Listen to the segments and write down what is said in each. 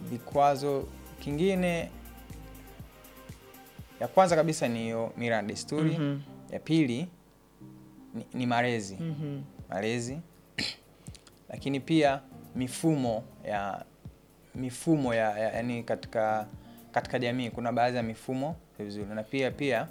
vikwazo kingine, ya kwanza kabisa ni hiyo mila na desturi. Mhm. Ya pili ni, ni malezi Mhm. malezi, lakini pia mifumo ya mifumo ya, ya yani katika katika jamii kuna baadhi ya mifumo vizuri, na pia pia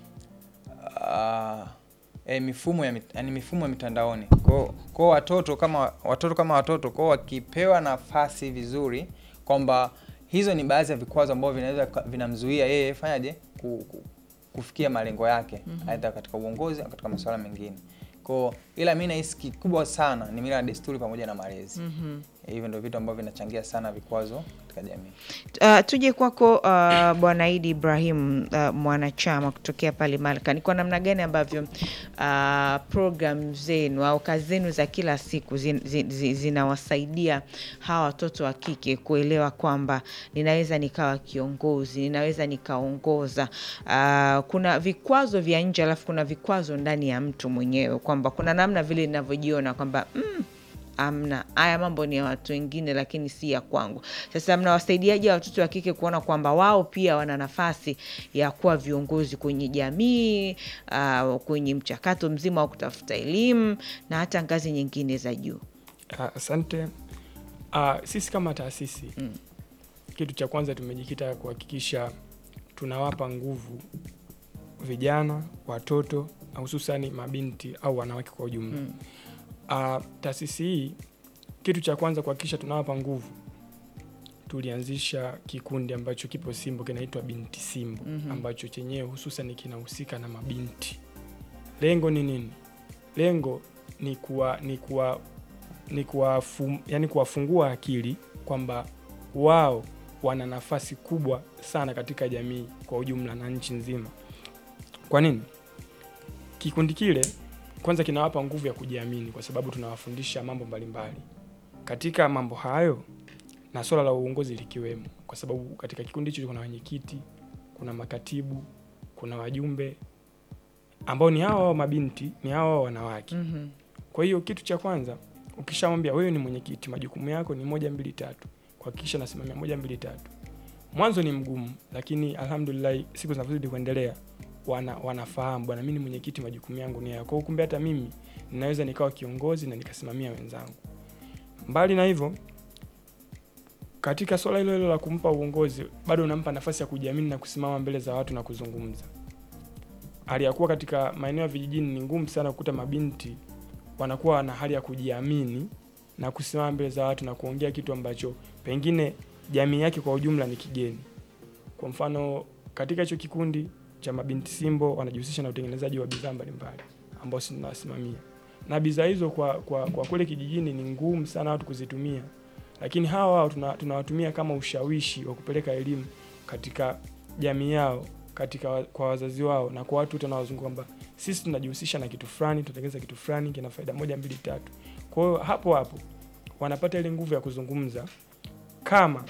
uh, e, mifumo ya mit- yani mifumo ya mitandaoni kwa kwa watoto kama watoto kama watoto kwa wakipewa nafasi vizuri, kwamba hizo ni baadhi ya vikwazo ambavyo vinaweza ka- vinamzuia yeye fanyaje ku, ku, kufikia malengo yake aidha katika uongozi au katika masuala mengine kwa ila mi nahisi kikubwa sana ni mila na desturi pamoja na malezi. Mhm. Hivyo ndio vitu ambavyo vinachangia sana vikwazo katika jamii. Uh, tuje kwako uh, Bwana Idi Ibrahim uh, mwanachama kutokea pale Malka, ni kwa namna gani ambavyo uh, program zenu au kazi zenu za kila siku zin, zin, zin, zinawasaidia hawa watoto wa kike kuelewa kwamba ninaweza nikawa kiongozi, ninaweza nikaongoza. Uh, kuna vikwazo vya nje alafu kuna vikwazo ndani ya mtu mwenyewe, kwamba kuna namna vile ninavyojiona kwamba mm, amna haya mambo ni ya watu wengine lakini si ya kwangu. Sasa mnawasaidiaje watoto wa kike kuona kwamba wao pia wana nafasi ya kuwa viongozi kwenye jamii, uh, kwenye mchakato mzima wa kutafuta elimu na hata ngazi nyingine za juu? Ah, Asante. Ah, sisi kama taasisi Mm. kitu cha kwanza tumejikita kuhakikisha tunawapa nguvu vijana, watoto na hususani mabinti au wanawake kwa ujumla. Mm. Ah, taasisi hii kitu cha kwanza kuhakikisha tunawapa nguvu, tulianzisha kikundi ambacho kipo Simbo kinaitwa Binti Simbo Mhm. ambacho chenyewe hususan kinahusika na mabinti. Lengo ni nini? Lengo ni kuwa ni kuwa ni kuwafu, yani kuwafungua akili kwamba wao wana nafasi kubwa sana katika jamii kwa ujumla na nchi nzima. Kwa nini? Kikundi kile kwanza kinawapa nguvu ya kujiamini, kwa sababu tunawafundisha mambo mbalimbali katika mambo hayo, na swala la uongozi likiwemo, kwa sababu katika kikundi hicho kuna wenyekiti, kuna makatibu, kuna wajumbe ambao ni hawa hao mabinti, ni hawa hao wanawake. Mhm. Kwa hiyo kitu cha kwanza ukishamwambia wewe ni mwenyekiti, majukumu yako ni moja mbili tatu, kuhakikisha nasimamia moja mbili tatu. Mwanzo ni mgumu, lakini alhamdulillah siku zinavyozidi kuendelea wana, wanafahamu bwana, mimi ni mwenyekiti, majukumu yangu ni haya. Kwa hiyo kumbe hata mimi ninaweza nikawa kiongozi na nikasimamia wenzangu. Mbali na hivyo, katika swala hilo hilo la kumpa uongozi, bado unampa nafasi ya kujiamini na kusimama mbele za watu na kuzungumza. Hali ya kuwa katika maeneo ya vijijini ni ngumu sana kukuta mabinti wanakuwa na hali ya kujiamini na kusimama mbele za watu na kuongea kitu ambacho pengine jamii yake kwa ujumla ni kigeni. Kwa mfano, katika hicho kikundi cha mabinti Simbo wanajihusisha na utengenezaji wa bidhaa mbalimbali ambao sisi tunawasimamia, na bidhaa hizo kwa, kwa, kwa kule kijijini ni ngumu sana watu kuzitumia, lakini hawa wao tuna- tunawatumia kama ushawishi wa kupeleka elimu katika jamii yao katika wa- kwa wazazi wao na kwa watu wote wanaozunguka kwamba sisi tunajihusisha na kitu fulani, tunatengeneza kitu fulani kina faida moja mbili tatu. Kwa hiyo hapo hapo wanapata ile nguvu ya kuzungumza kama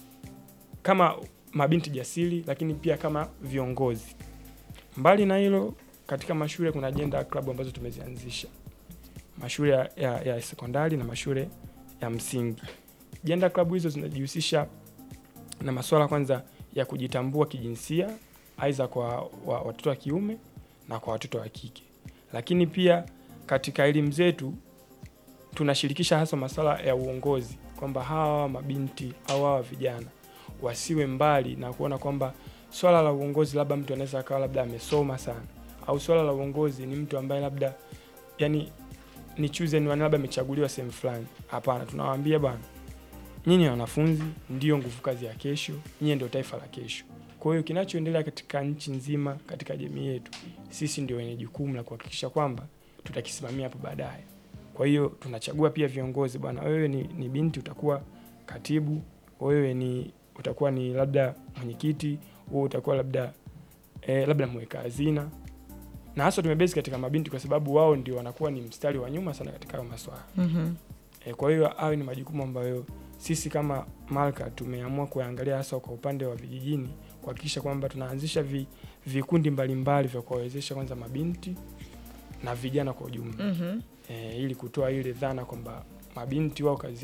kama mabinti jasiri, lakini pia kama viongozi. Mbali na hilo, katika mashule kuna ajenda klabu ambazo tumezianzisha, mashule ya, ya, ya sekondari na mashule ya msingi. Ajenda klabu hizo zinajihusisha na masuala kwanza ya kujitambua kijinsia, aidha kwa wa, watoto wa kiume na kwa watoto wa kike, lakini pia katika elimu zetu tunashirikisha hasa masuala ya uongozi, kwamba hawa mabinti au hawa vijana wasiwe mbali na kuona kwamba swala la uongozi labda mtu anaweza akawa labda amesoma sana, au swala la uongozi ni mtu ambaye labda yani ni chosen one, labda amechaguliwa sehemu fulani. Hapana, tunawaambia bwana, nyinyi wanafunzi ndio nguvu kazi ya kesho, nyinyi ndio taifa la kesho. Kwa hiyo kinachoendelea katika nchi nzima, katika jamii yetu, sisi ndio wenye jukumu la kuhakikisha kwamba tutakisimamia hapo baadaye. Kwa hiyo tunachagua pia viongozi, bwana, wewe ni, ni binti utakuwa katibu, wewe ni utakuwa ni labda mwenyekiti, wewe utakuwa labda eh, labda mweka hazina, na hasa tumebezi katika mabinti kwa sababu wao ndio wanakuwa ni mstari wa nyuma sana katika hayo maswala. Mhm. E, kwa hiyo hayo ni majukumu ambayo sisi kama Malka tumeamua kuyaangalia hasa kwa upande wa vijijini, kuhakikisha kwamba tunaanzisha vi, vikundi mbalimbali vya kuwawezesha kwanza mabinti na vijana kwa ujumla Mhm. e, ili kutoa ile dhana kwamba mabinti wao kazi